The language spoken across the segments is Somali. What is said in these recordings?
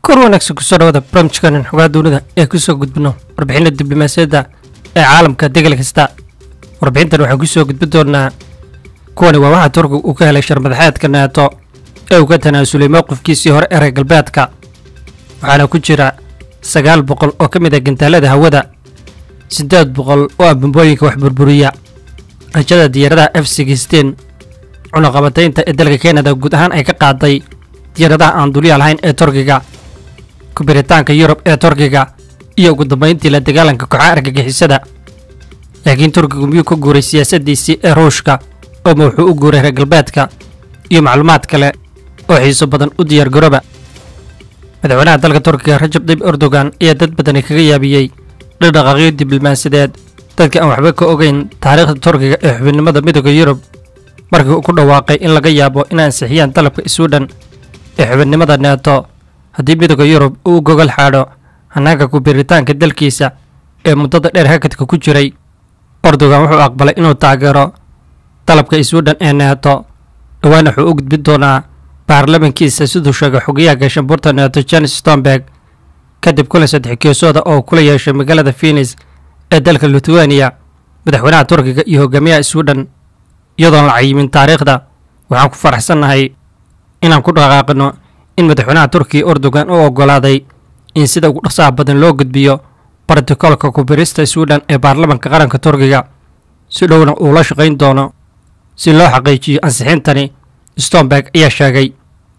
kor wanaagsan kusoo dhawaada barnaamijkanan xogaa duunida ee kusoo gudbino warbixinna diblomaasiyadda ee caalamka degal kasta warbixintan waxaan kusoo gudbin doonaa kuwani waa waxa turkiga uu ka helay sharmadaxeedka neeto ee uu ka tanaasulay mowqifkiisii hore ee reer galbeedka waxaana ku jira sagaal boqol oo ka mid ah gantaalada hawada siddeed boqol oo ah bambooyinka wax burburiya rajada diyaaradaha f sixteen cunaqabataynta ee dalka kanada guud ahaan ay ka qaaday diyaaradaha aan dulyaal lahayn ee turkiga kubiritaanka yurub ee turkiga iyo ugu dambayntii la dagaalanka kooxaha argagixisada laakiin turkigu miyuu ka guuray siyaasaddiisii ee ruushka ooma wuxuu u guuray reer galbeedka iyo macluumaad kale oo xiiso badan u diyaargarooba madaxweynaha dalka turkiga rajab tayyib erdogan ayaa dad badani kaga yaabiyey dhaqdhaqaaqyo diblomaasiyadeed dadka aan waxba ka ogeyn taariikhda turkiga ee xubinimada midooda yurub markii uu ku dhawaaqay in laga yaabo in ansixiyaan dalabka swidhen ee xubinnimada neeto haddii midooda yurub uu gogol xaadho hanaanka kubiritaanka dalkiisa ee muddada dheer hakadka ku jiray erdogan wuxuu aqbalay inuu taageero dalabka swidhen ee neeto dhowaan wuxuu u gudbin doonaa baarlamankiisa siduu sheegay xogayaha gaashaanbuurta neeto janes stomberg kadib kulan saddex geesooda oo kula yeeshay magaalada finis ee dalka lithuania madaxweynaha turkiga iyo hogaamiyaha swidhen iyadoon la cayimin taariikhda waxaan ku faraxsannahay inaan ku dhaqaaqino in madaxweynaha turkiga erdogan u oggolaaday in sida ugu dhaqsaha badan loo gudbiyo brotokolka kubirista swidhen ee baarlamanka qaranka turkiga si dhowna uu la shaqayn doono si loo xaqiijiyo ansixintani stomberg ayaa sheegay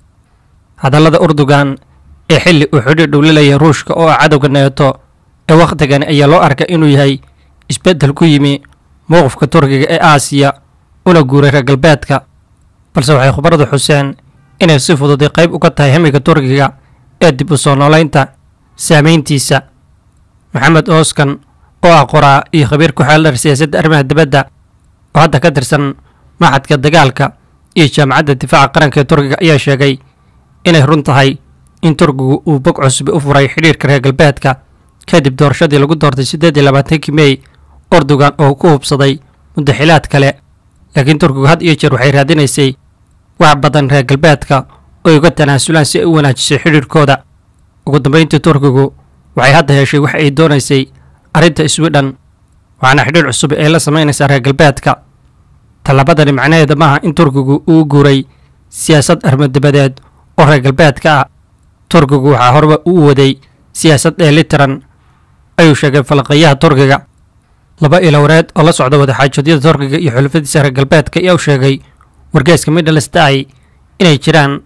hadallada erdogan ee xilli uu xidhiir dhowlilayay ruushka oo ah cadowga neeto ee wakhtigani ayaa loo arkay inuu yahay isbeddel ku yimi mowqifka turkiga ee aasiya una guuray reer galbeedka balse waxay khubaradu xuseen inay si fududay qayb uga tahay hamiga turkiga ee dib u soo noolaynta saamayntiisa maxamed ooskan oo ah qoraa iyo khabiir ku xeeldhar siyaasadda arrimaha dibadda oo hadda ka tirsan maxadka dagaalka iyo jaamacadda difaaca qaranka ee turkiga ayaa sheegay inay run tahay in turkigu uu bog cusbi u furay xidhiirka reer galbeedka kadib doorashadii lagu doortay siddeed iyo labaatankii mey erdogan oo ku hubsaday muddaxilaad kale laakiin turkigu had iyo jeer waxay raadinaysay wax badan reer galbeedka oo ay uga tanaasulaan si ay u wanaajisay xidhiirkooda ugu dambayntii turkigu waxay hadda heshay wax ay doonaysay arrinta swidhen waxaana xidhiir cusub ay la samaynaysaa reer galbeedka tallabadani macnaheeda maaha in turkigu uu guuray siyaasad armadibadeed oo reer galbeedka ah turkigu waxaa horeba u waday siyaasad dheelitiran ayuu sheegay falaqayaha turkiga laba ilowreed oo la socda wadaxaajoedyada turkiga iyo xulafadiisa reer galbeedka ayaa u sheegay wargeeska midlands day inay jiraan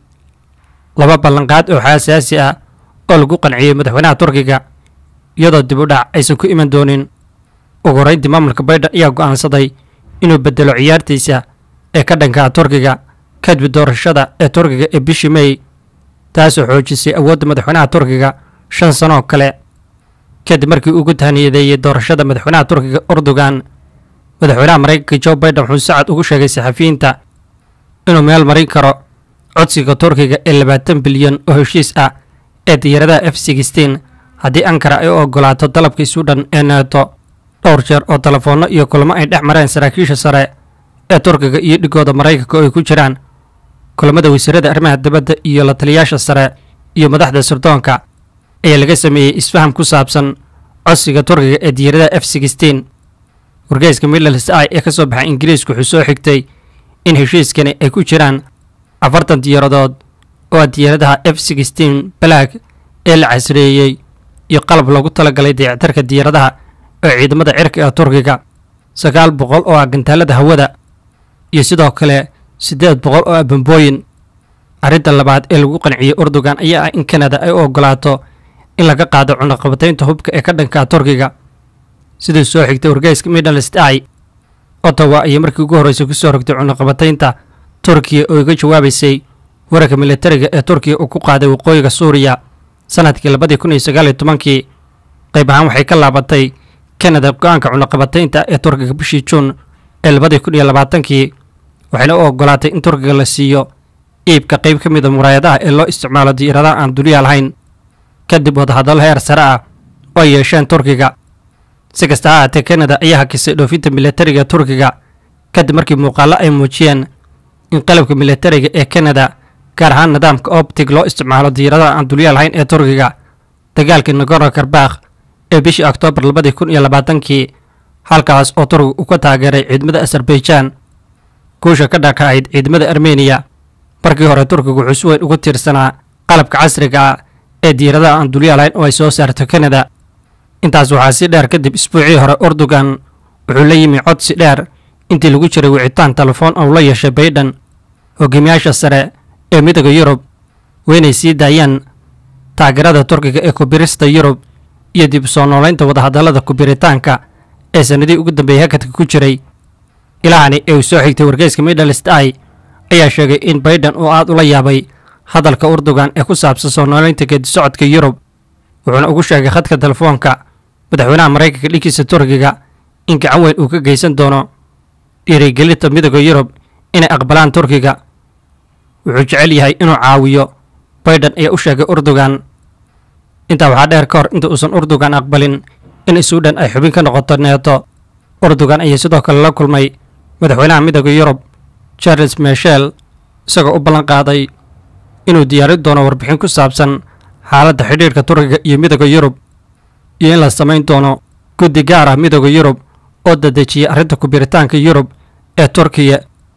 laba ballanqaad oo xaasaasi ah oo lagu qanciyey madaxweynaha turkiga iyadoo dib u dhac aysan ku iman doonin ugu horeyntii maamulka baydhan ayaa go'aansaday inuu bedelo ciyaartiisa ee ka dhankaa turkiga kadib doorashada ee turkiga ee bishii mey taasoo xoojisay awoodda madaxweynaha turkiga shan sanoo kale kadib markii uu ku tahniyadeeyey doorashada madaxweynaha turkiga erdogan madaxweynaha maraykanka jo baiden wuxuu sacad ugu sheegay saxafiyiinta inuu meel marin karo codsiga turkiga ee labaatan bilyan oo heshiis ah ee diyaaradaha f sixteen haddii ankara ay u oggolaato dalabka swidhen ee neeto dhowr jeer oo telefoonno iyo kulamo ay dhex mareen saraakiisha sare ee turkiga iyo dhigooda maraykanka oo ay ku jiraan kulamada wasiirada arrimaha dibadda iyo la taliyaasha sare iyo madaxda sirdoonka ayaa laga sameeyey isfaham ku saabsan codsiga turkiga ee diyaaradaha f sixteen wargeyska midlands i ee ka soo baxay ingiriisku wuxuu soo xigtay in heshiiskani ay ku jiraan afartan diyaaradood oo ah diyaaradaha f sixteen black ee la casreeyey iyo qalab loogu talagalay dayactarka diyaaradaha oo ciidamada cirka ee turkiga sagaal boqol oo ah gantaalada hawada iyo sidoo kale siddeed boqol oo ah bambooyin arrinta labaad ee lagu qanciyey erdogan ayaa ah in kanada ay u oggolaato in laga qaado cunaqabataynta hubka ee ka dhankaa turkiga siduu soo xigtay wargeyska midlands i ottawa ayay markii ugu horreysay ku soo rogtay cunaqabataynta turkiya oo iga jawaabaysay wararka militariga ee turkiya uu ku qaaday waqooyiga suuriya sanadkii labadii kun iyo sagaal iyo tobankii qayb ahaan waxay ka laabatay kanada go-aanka cunaqabataynta ee turkiga bishii juun ee labadii kun iyo labaatankii waxayna u oggolaatay in turkiga la siiyo iibka qayb ka mid a muraayadaha ee loo isticmaalo diyaaradaha aan duniya lahayn kadib wadahadallo heer sare ah oo ay yeesheen turkiga si kasta ha ahaatee kanada ayaa hakisay dhoofinta militariga turkiga kadib markii muuqaallo ay muujiyeen in qalabka militariga ee kanada gaar ahaan nidaamka optig loo isticmaalo diyaaradaha aan dulyaal lahayn ee turkiga dagaalkii nagorno karbakh ee bishii oktoobar labadii kun iyo labaatankii halkaas oo turkiga uu ka taageeray ciidamada azerbaijan guusha ka dhakahayd ciidamada armeniya markii hore turkiga wuxuu si weyn ugu tiirsanaa qalabka casriga ah ee diyaaradaha aan dulyaal lahayn oo ay soo saarto kanada intaas waxaa si dheer kadib isbuucii hore urdugan wuxuu la yimi codsi dheer intii lagu jiray wicitaan telefoon oo la yeeshay baydhan hogaamiyaasha sare ee midooda yurub weynay sii daayaan taageerada turkiga ee kubirista yurub iyo dib u soo noolaynta wadahadallada kubiritaanka ee sannadihii ugu dambeeyey hakadka ku jiray ilahani ee uu soo xigtay wargeyska midhalist ai ayaa sheegay in baydhan uu aad ula yaabay hadalka urdugan ee ku saabsan soo noolaynta geedisocodka yurub wuxuuna ugu sheegay khadka telefoonka madaxweynaha maraykanka dhinkiisa turkiga in gacan weyn uu ka geysan doono dhiirigelinta midooda yurub inay aqbalaan turkiga wuxuu jecel yahay inuu caawiyo baydhan ayaa u sheegay urdugan intaa waxaa dheer ka hor inta uusan urdugan aqbalin in suudhan ay xubin ka noqoto neeto urdugan ayaa sidoo kale la kulmay madaxweynaha midooda yurub charles michel isagoo u ballan qaaday inuu diyaarin doono warbixin ku saabsan xaaladda xidhiirka turkiga iyo midooda yurub iyo in la samayn doono guddi gaar ah midooda yurub oo dadejiyay arrinta kubiritaanka yurub ee turkiya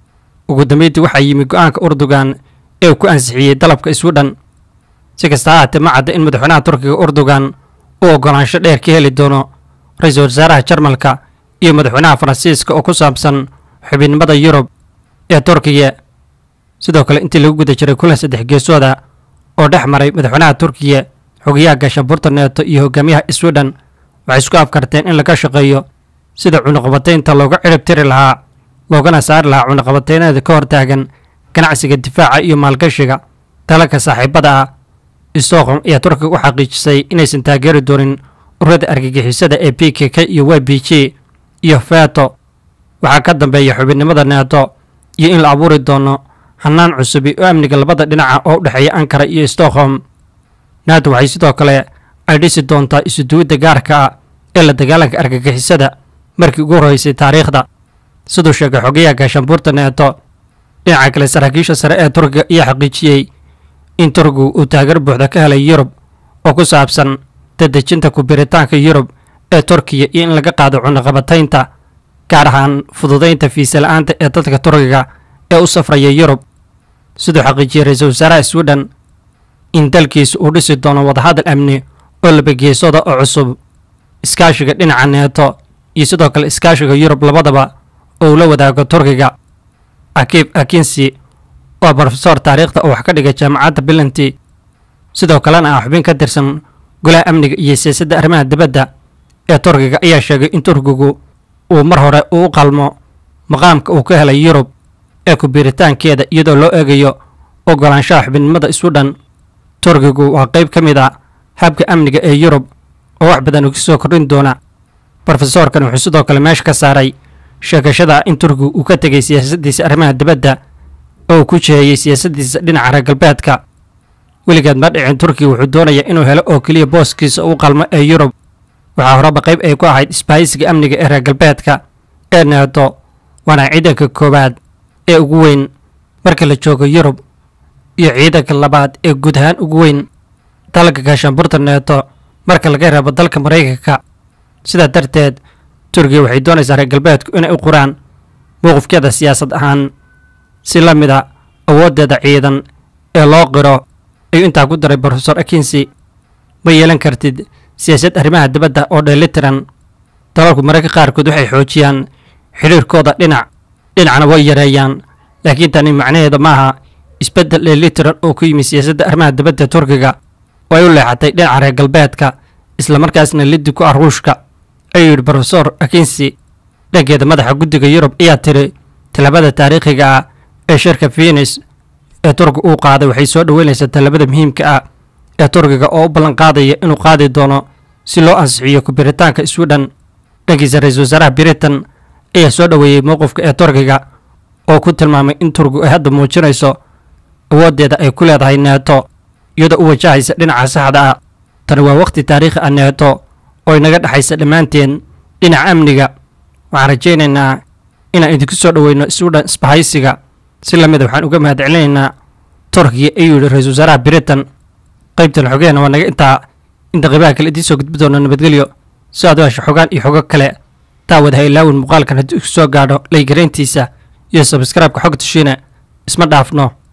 ugu dambeyntii waxaa yimi go-aanka urdugan ee uu ku ansixiyey dalabka iswudhan si kasta ha haatee ma cadda in madaxweynaha turkiga urdugan uu oggolaansho dheer ka heli doono ra-iisul wasaaraha jarmalka iyo madaxweynaha faransiiska oo ku saabsan xubinnimada yurub ee turkiya sidoo kale intii lagu guda jiray kulan saddex geesooda oo dhex maray madaxweynaha turkiya xogayaha gaashaanbuurta neeto iyo hogaamiyaha iswidhan waxay isku afkarteen in laga shaqeeyo sida cunuqabataynta looga cirib tiri lahaa loogana saari lahaa cunuqabateyneeda ka hortaagan ganacsiga difaaca iyo maalgashiga dalalka saaxiibada ah stockholm ayaa turkiga u xaqiijisay inaysan taageeri doonin ururada argagixisada ee b k k iyo y b g iyo feto waxaa ka dambeeya xubinnimada neeto iyo in la abuuri doono hanaan cusubi oo amniga labada dhinaca oo u dhexeeya ankara iyo stockholm nato waxay sidoo kale ay dhisi doontaa isuduwidda gaarka ah ee la dagaalanka argagixisada markii ugu horreysay taariikhda siduu sheegay xogayaha gaashaanbuurta neeto dhinaca kale saraakiisha sare ee turkiga ayaa xaqiijiyey in turkigu uu taageer buuxda ka helay yurub oo ku saabsan dadejinta kubiritaanka yurub ee turkiya iyo in laga qaado cunuqabataynta gaar ahaan fududaynta fiisa la-aanta ee dadka turkiga ee u safraya yurub siduu xaqiijiyey ra-iisul wasaaraha swidhen in dalkiisa uu dhisi doono wadahadal amni oo labageesooda oo cusub iskaashiga dhinaca neeto iyo sidoo kale iskaashiga yurub labadaba oo uu la wadaago turkiga akiib akinsi waa brofesor taariikhda oo wax ka dhigay jaamacadda bilanti sidoo kalena ah xubin ka tirsan golaha amniga iyo siyaasadda arrimaha dibadda ee turkiga ayaa sheegay in turkigu uu mar hore uu qalmo maqaamka uu ka helay yurub ee kubiritaankeeda iyadoo loo eegayo oggolaanshaha xubinnimada iswudhan turkigu waa qayb ka mid a habka amniga ee yurub oo wax badan uga soo kordhin doona brofesorkan wuxuu sidoo kale meesha ka saaray sheegashada in turkigu uu ka tegay siyaasaddiisa arrimaha dibadda oo uu ku jiheeyey siyaasaddiisa dhinaca reer galbeedka weligeed ma dhicin turkiga wuxuu doonayaa inuu helo oo keliya booskiisa u qalmo ee yurub waxaa horeba qayb ay ku ahayd isbaahisiga amniga ee reer galbeedka ee neeto waana ciidanka koowaad ee ugu weyn marka la joogo yurub iyo ciidanka labaad ee guud ahaan ugu weyn dalka gaashaanburta neeto marka laga reebo dalka maraykanka sidaa darteed turkiya waxay doonaysaa reer galbeedku inay u quraan mowqifkeeda siyaasad ahaan si la mid a awooddeeda ciidan ee loo qiro ayuu intaa ku daray brofesor akinsi ma yeelan kartid siyaasad arrimaha dibadda oo dheelitiran dalalku mararka qaarkood waxay xoojiyaan xidhiirkooda dhinac dhinacna way yareeyaan laakiin tani macnaheeda maaha isbeddel dheelitiran oo ku yimi siyaasadda arrimaha dibadda turkiga oo ay u leexatay dhinaca reer galbeedka islamarkaasna liddi ku ah ruushka ayuu yidhi brofesor akinsi dhankeeda madaxa guddiga yurub ayaa tiri tallaabada taariikhiga ah ee shirka finis ee turkiga uu qaaday waxay soo dhoweynaysaa tallaabada muhiimka ah ee turkiga oo u ballan qaadaya inuu qaadi doono si loo ansixiyo kubiritaanka swidhen dhankiisa ra-iisul wasaaraha britain ayaa soo dhoweeyey mowqifka ee turkiga oo ku tilmaamay in turkigu ay hadda muujinayso awooddeeda ay ku leedahay neeto iyadoo u wajahaysa dhinaca saxda ah tani waa wakhti taariikhi ah neeto oo inaga dhexaysa dhammaanteen dhinaca amniga waxaan rajaynaynaa inaan idinku soo dhoweyno swidhen isbahaysiga si lamida waxaan uga mahad celinaynaa turkiga ayuu yidhi ra-iisul wasaaraha britain qaybtan xogeena waa naga intaa inta qaybaha kale idiin soo gudbi doona nabadgelyo si aad u hesho xogaan iyo xogo kale daawad ha ilaawin muuqaalkan haddii isu soo gaadho laygarayntiisa iyo sabskraibka xogta shiine isma dhaafno